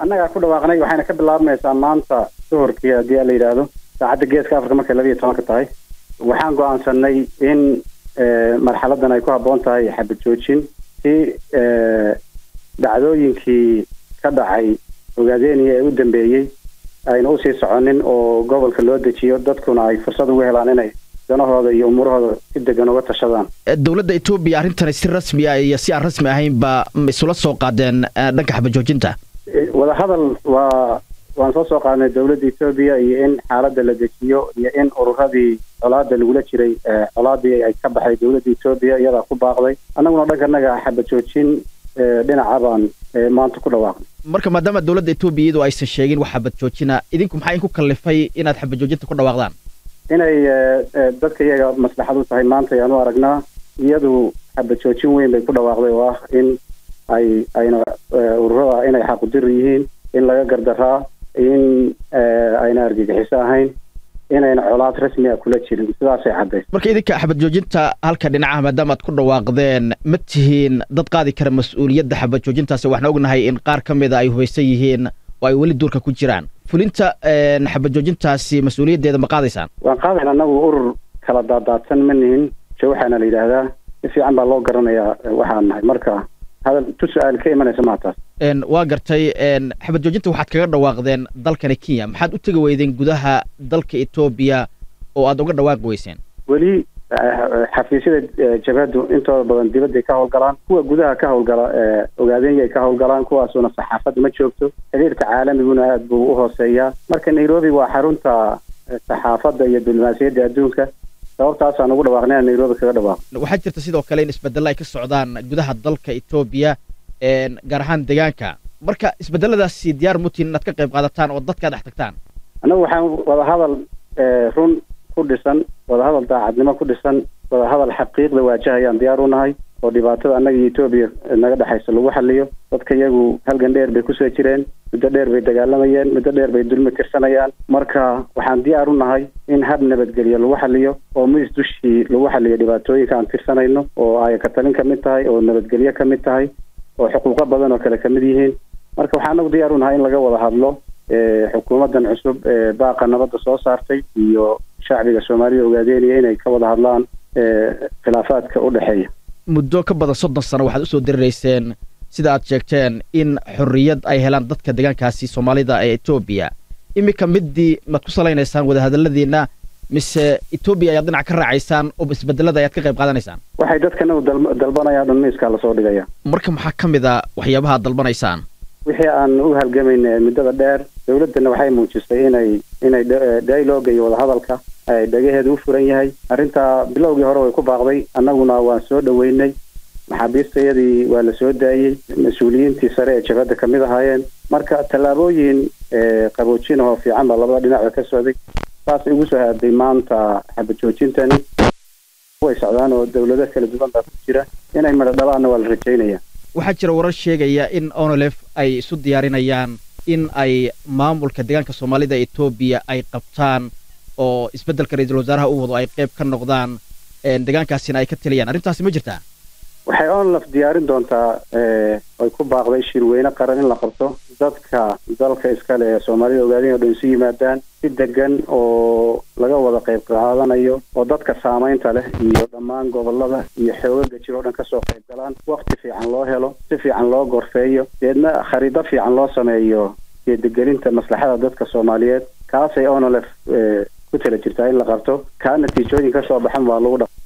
annagaa ku dhawaaqnay waxayna ka bilaabmaysaa maanta duhurkii haddii la yidhaahdo saacadda geeska afrika markay labiiyo tobanka tahay waxaan go-aansanay in marxaladan ay ku habboon tahay xabad joojin si dhacdooyinkii ka dhacay ogaadeniya ee u dambeeyey ayna usii soconin oo gobolka loo dejiyo dadkuna ay fursad ugu helaan inay danahooda iyo umuurahooda si degan uga tashadaan dowladda etoobiya arrintani si rasmi ah iyo si aan rasmi ahaynba isula soo qaadeen dhanka xabad joojinta wadahadal waa waan soo soo qaadnay dowladda etoobiya iyo in xaaladda la dejiyo iyo in ururadii colaada lagula jiray colaadii ay ka baxay dowladda etoobiya iyadaa ku baaqday annaguna dhankanaga xabad joojin dhinaca baan maanta ku dhawaaqnay marka maadaama dowladda etoobiya iyadu aysan sheegin wax xabad joojina idinku maxaa idinku kallifay inaad xabad joojinta ku dhawaaqdaan inay dadka iyaga maslaxad u tahay maanta ayaan u aragnaa iyadu xabad joojin weyn bay ku dhawaaqday oo ah in ay ayna ururada inay xaqudir yihiin in laga gardaraa in ayna argagixiso ahayn inayna colaad rasmi a kula jirin sidaasay caddays marka idinka xabad joojinta halka dhinacaha maadaama aad ku dhawaaqdeen ma tihiin dad qaadi kara mas-uuliyadda xabad joojintaasi waxaan ognahay in qaar ka mida ay hubaysan yihiin oo ay weli duurka ku jiraan fulinta xabad joojintaasi mas-uuliyaddeeda ma qaadaysaan waan qaadayn annagu urur kala daadaadsan ma nihin jo waxaana la yidhaahdaa si fiican baa loo garanayaa waxaan nahay marka hadal tu su-aal ka imanaysa maa taas waa gartay xabad joojinta waxaad kaga dhawaaqdeen dalkani kenya maxaad u tegi weydeen gudaha dalka etoobiya oo aad uga dhawaaqi weyseen weli xafiisyada jabhaddu intooda badan dibadday ka howlgalaan kuwa gudaha ka howlgala ogaadeenyay ka howlgalaan kuwaasuna saxaafadda ma joogto xiriirka caalamiguna aad buu u hooseeyaa marka nairobi waa xarunta saxaafadda iyo diblomaasiyadda adduunka sababtaasaan ugu dhawaaqnay aan nairobi kaga dhawaaqo waxaa jirta sidoo kale in isbedelo ay ka socdaan gudaha dalka etoobiya gaar ahaan deegaanka marka isbedeladaasi diyaar mutiin inaad ka qayb qaadataan oo dadka dhex tagtaan annagu waxaan wadahadal run ku dhisan wadahadal daacadnimo ku dhisan wadahadal xaqiiqda waajahayaan diyaar u nahay oo dhibaatada annaga iyo etoobiya naga dhexaysa lagu xaliyo dadka iyagu halgan dheer bay kusoo jireen muddo dheer bay dagaalamayeen muddo dheer bay dulmi tirsanayaan marka waxaan diyaar u nahay in hab nabadgelyo lagu xaliyo oo miis dushii lagu xaliyo dhibaatooyinka aan tirsanayno oo ay katalin ka mid tahay oo nabadgelyo ka mid tahay oo xuquuqo badan oo kale ka mid yihiin marka waxaan anagu diyaar u nahay in laga wada hadlo xukuumaddan cusub ee baaqa nabadda soo saartay iyo shacbiga soomaalida ogaadeenaya inay ka wada hadlaan khilaafaadka u dhexeeya muddo ka badan soddon sano waxaad usoo dirirayseen sida aad sheegteen in xorriyad ay helaan dadka deegaankaasi soomaalida ee etoobiya iminka middii maad ku salaynaysaan wadahadalladiina mise etoobiya ayaad dhinac ka raacaysaan oo isbedelada ayaad ka qayb qaadanaysaan waxay dadkana dalbanayaan dhan miiskaa lasoo dhigaya marka maxaa ka mid a waxyaabaha ad dalbanaysaan wixii aan u halgamayna muddada dheer dowladdana waxay muujisay inay inay dialoga iyo wadahadalka ay dhagaheeda u furan yahay arrintaa bilowgii hore way ku baaqday annaguna waan soo dhoweynay maxaabiistayadii waa la soo daayey mas-uuliyiintii sare ee jabhadda kamid ahaayeen marka tallaabooyin qaboojin oo fiican baa labada dhinacba ka socday saasay ugu soo haaday maanta xabad joojintani way socdaan oo dowlado kala duwan baa ku jira inay madho dhalaanna waa la rajaynaya waxaa jira warar sheegaya in onolef ay isu diyaarinayaan in ay maamulka deegaanka soomaalida etoobiya ay qabtaan oo isbeddelka ra-iisul wasaaraha u wado ay qayb ka noqdaan deegaankaasina ay ka taliyaan arrintaasi ma jirtaa waxay onlaf diyaarin doontaa ay ku baaqday shirweyne qaran in la qabto dadka dalka iskale ee soomaalida ogaadeen o dhan isu yimaadaan si degan oo laga wada qayb qaadanayo oo dadka saamaynta leh iyo dhammaan gobolada iyo xoogaga jir oo dhan kasoo qayb galaan wakti fiican loo helo si fiican loo gorfeeyo deedna khariido fiican loo sameeyo geedegelinta maslaxada dadka soomaaliyeed kaasay onolef ku tala jirtaa in la qabto kaa natiijooyin kasoo baxan waa lagu dha